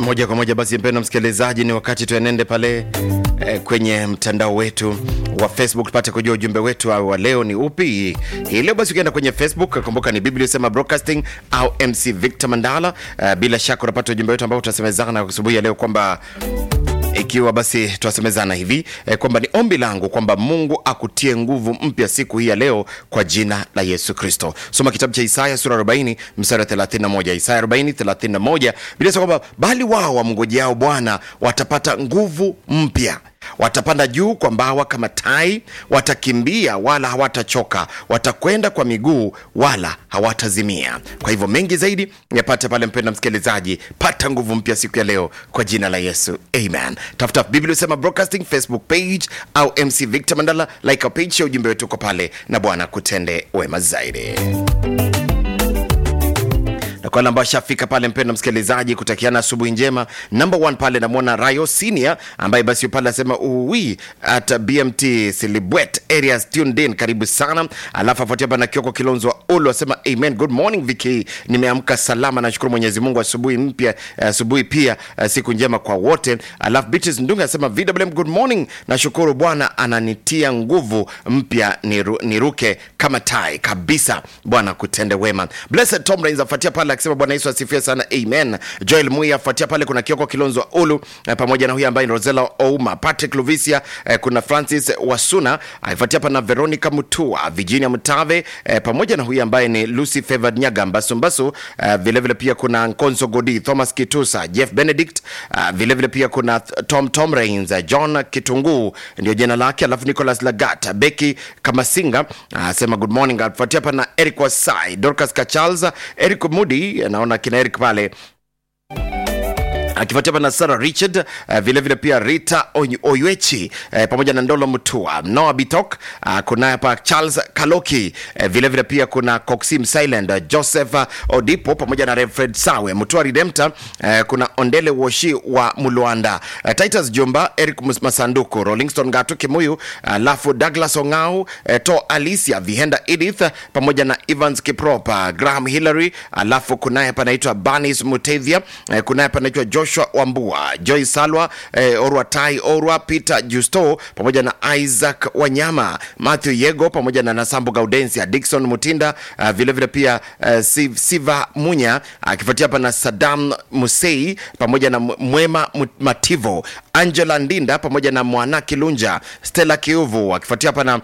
moja kwa moja basi mpendo msikilizaji ni wakati tuenende pale eh, kwenye mtandao wetu wa facebook tupate kujua ujumbe wetu wa leo ni upi hii leo basi ukienda kwenye facebook kumbuka ni biblia sema broadcasting au mc victor mandala eh, bila shaka unapata ujumbe wetu ambao tutasemezana asubuhi ya leo kwamba ikiwa basi twasemezana hivi eh, kwamba ni ombi langu kwamba mungu akutie nguvu mpya siku hii ya leo kwa jina la yesu kristo soma kitabu cha isaya sura 40 mstari wa 31 isaya 40 31 bilasema kwamba bali wao wamngojeao bwana watapata nguvu mpya watapanda juu kwa mbawa kama tai watakimbia wala hawatachoka watakwenda kwa miguu wala hawatazimia kwa hivyo mengi zaidi yapate pale mpenda msikilizaji pata nguvu mpya siku ya leo kwa jina la yesu amen tafuta biblia usema broadcasting facebook page au mc victor mandala like a page ya ujumbe wetu uko pale na bwana kutende wema zaidi na kwa wale ambao ashafika pale mpendo msikilizaji kutakiana asubuhi njema number one pale namwona rayo senior ambaye basi pale asema uwi at bmt silibwet areas tuned in karibu sana alafu afuatia hapa na kioko kilonzo wa ulu asema amen good morning viki nimeamka salama nashukuru mwenyezi mungu asubuhi mpya asubuhi pia uh, siku njema kwa wote alafu Beatrice ndunga asema vwm good morning nashukuru bwana ananitia nguvu mpya niru, niruke kama tai kabisa bwana kutende wema blessed tom rains afuatia pale akisema bwana yesu asifiwe sana amen joel mui afuatia pale kuna kioko kilonzo wa ulu eh, pamoja na huyu ambaye ni rosela ouma patrick luvisia eh, kuna francis wasuna aifuatia hapa na veronica mutua virginia mtave eh, pamoja na huyu ambaye ni lucy favored nyaga mbasumbasu eh, vilevile pia kuna nkonso godi thomas kitusa jeff benedict uh, vilevile pia kuna tom tom rains uh, john kitunguu ndio jina lake alafu nicolas lagat beki kamasinga asema uh, good morning afuatia hapa na eric wasai dorcas kacharles eric mudi naona kina eric pale akifuatia hapa na Sarah Richard uh, vile vile pia Rita Oy- Oywechi uh, pamoja na Ndolo Mutua, Noah Bitok uh, kuna hapa Charles Kaloki uh, vile vile pia kuna Coxim Silent uh, Joseph uh, Odipo pamoja na Refred Sawe Mutua Redemptor uh, kuna Ondele Woshi wa Mulwanda uh, Titus Jumba Eric Mus- Masanduku Rollingston Gatu Kimuyu alafu uh, Douglas Ongau uh, To Alicia Vihenda Edith uh, pamoja na Evans Kiprop uh, Graham Hillary alafu kunaye hapa anaitwa Banis Mutevia uh, kunaye hapa anaitwa joshua wambua joy salwa eh, orwa tai orwa peter justo pamoja na isaac wanyama matthew yego pamoja na nasambo gaudensia dikson mutinda uh, vilevile pia uh, Siv, siva munya akifuatia uh, hapa na sadam musei pamoja na mwema Mu- mativo angela ndinda pamoja na mwana kilunja stella kiuvu akifuatia hapa na